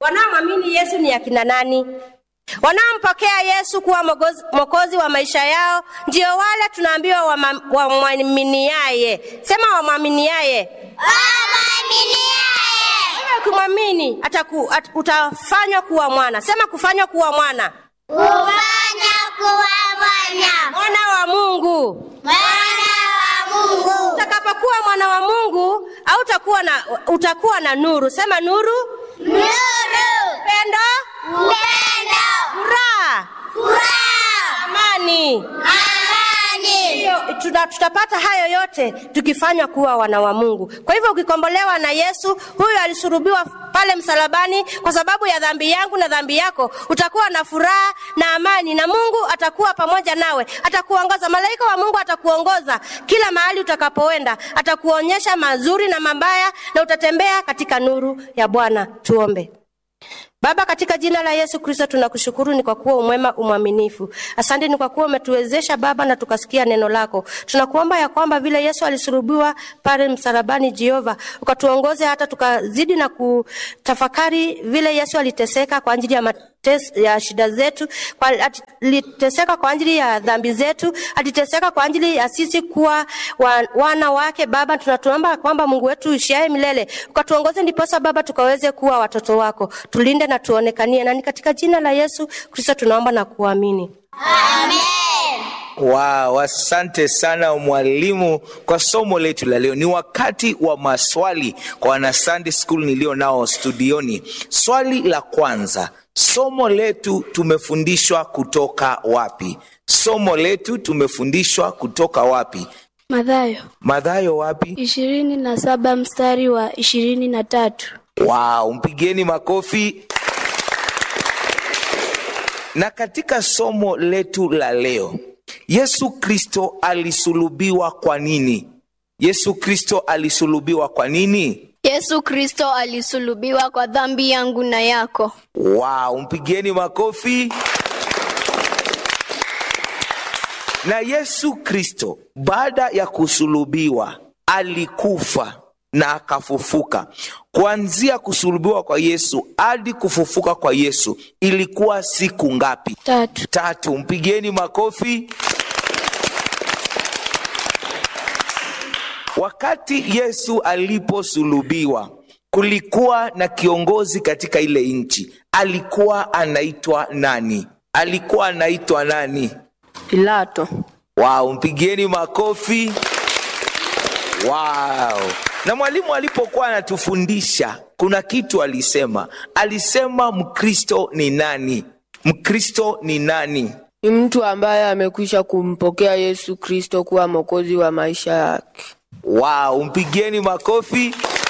Wanaomwamini Yesu ni akina nani? Wanaompokea Yesu kuwa mwogozi- mwokozi wa maisha yao ndio wale tunaambiwa wama- wamwaminiaye. Sema wamwaminiaye. Wewe ukimwamini ataku, at, utafanywa kuwa mwana. Sema kufanywa kuwa mwana, Kufanya kuwa mwana. mwana wa Mungu. Mwana wa Mungu. Utakapokuwa mwana wa Mungu au utakuwa na, utakuwa na nuru. Sema nuru, Nuru. pendo, Upendo. furaha, Furaha. amani. Amani. Hiyo, tuta, tutapata hayo yote tukifanywa kuwa wana wa Mungu. Kwa hivyo ukikombolewa na Yesu, huyu alisurubiwa pale msalabani kwa sababu ya dhambi yangu na dhambi yako, utakuwa na furaha na amani, na Mungu atakuwa pamoja nawe, atakuongoza. Malaika wa Mungu atakuongoza kila mahali utakapoenda, atakuonyesha mazuri na mabaya, na utatembea katika nuru ya Bwana. Tuombe. Baba, katika jina la Yesu Kristo tunakushukuru ni kwa kuwa umwema umwaminifu. Asante ni kwa kuwa umetuwezesha Baba na tukasikia neno lako. Tunakuomba ya kwamba vile Yesu alisulubiwa pale msalabani Jehova, ukatuongoze hata tukazidi na kutafakari vile Yesu aliteseka kwa ajili ya mates, ya shida zetu, kwa, aliteseka kwa ajili ya dhambi zetu, aliteseka kwa ajili ya sisi kuwa wa, wana wake. Baba, tunatuomba kwamba Mungu wetu uishiaye milele ukatuongoze, ndiposa Baba tukaweze kuwa watoto wako, tulinde na tuonekanie, na ni katika jina la Yesu Kristo tunaomba na kuamini. Wow, asante sana mwalimu kwa somo letu la leo. Ni wakati wa maswali kwa wana Sunday School nilio nao studioni. Swali la kwanza, somo letu tumefundishwa kutoka wapi? Somo letu tumefundishwa kutoka wapi? Mathayo Mathayo wapi? ishirini na saba mstari wa ishirini na tatu. Wow, mpigeni makofi. Na katika somo letu la leo, Yesu Kristo alisulubiwa kwa nini? Yesu Kristo alisulubiwa kwa nini? Yesu Kristo alisulubiwa kwa dhambi yangu na yako. Wow, mpigeni makofi. Na Yesu Kristo baada ya kusulubiwa alikufa na akafufuka. Kuanzia kusulubiwa kwa Yesu hadi kufufuka kwa Yesu ilikuwa siku ngapi? Tatu. Tatu. Mpigeni makofi. Wakati Yesu aliposulubiwa, kulikuwa na kiongozi katika ile nchi. Alikuwa anaitwa nani? Alikuwa anaitwa nani? Pilato. Wow, mpigieni makofi. Wow. Na mwalimu alipokuwa anatufundisha kuna kitu alisema. Alisema Mkristo ni nani? Mkristo ni nani? ni mtu ambaye amekwisha kumpokea Yesu Kristo kuwa mwokozi wa maisha yake. Wow, mpigieni makofi.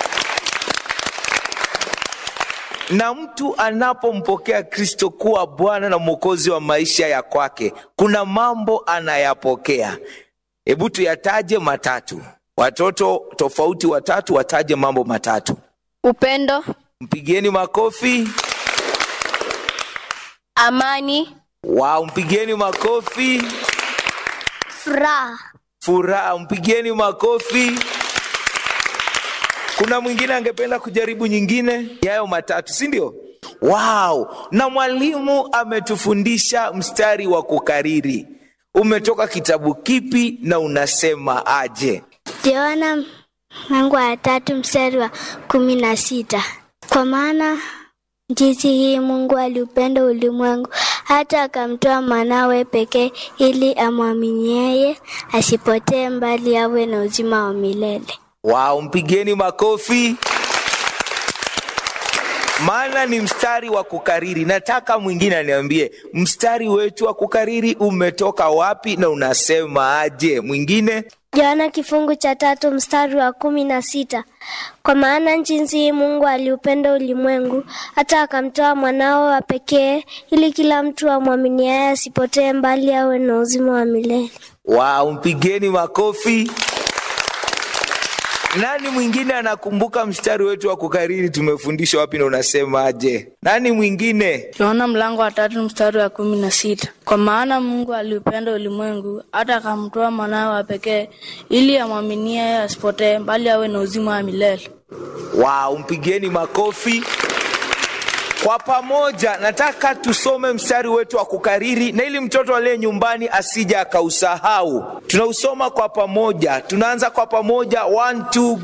Na mtu anapompokea Kristo kuwa Bwana na Mwokozi wa maisha ya kwake, kuna mambo anayapokea. Hebu tuyataje matatu. Watoto tofauti watatu wataje mambo matatu. Upendo, Mpigieni makofi. amani, Wow, mpigieni makofi. Furaha. Furaha, mpigieni makofi. Kuna mwingine angependa kujaribu nyingine yayo matatu, si ndio? Wow, na mwalimu ametufundisha mstari wa kukariri. Umetoka kitabu kipi na unasema aje? Yohana mlango wa tatu mstari wa kumi na sita. Kwa maana jinsi hii Mungu aliupenda ulimwengu hata akamtoa mwanawe pekee ili amwamini yeye asipotee mbali awe na uzima wa milele. Wow, mpigeni makofi. Maana ni mstari wa kukariri. Nataka mwingine aniambie mstari wetu wa kukariri umetoka wapi na unasema aje? Mwingine? Yohana kifungu cha tatu mstari wa kumi na sita. Kwa maana jinsi hii Mungu aliupenda ulimwengu hata akamtoa mwanao wa pekee ili kila mtu amwaminiaye asipotee mbali awe na uzima wa milele. Wow, mpigeni makofi. Nani mwingine anakumbuka mstari wetu wa kukariri tumefundishwa wapi na unasema aje? Nani mwingine? Yohana mlango wa tatu mstari wa kumi na sita. Kwa maana Mungu aliupenda ulimwengu hata akamtoa mwanawe wa pekee ili amwaminie yeye asipotee bali awe na uzima wa milele. Wow, mpigeni makofi. kwa pamoja nataka tusome mstari wetu wa kukariri na ili mtoto aliye nyumbani asija akausahau tunausoma kwa pamoja tunaanza kwa pamoja one, two,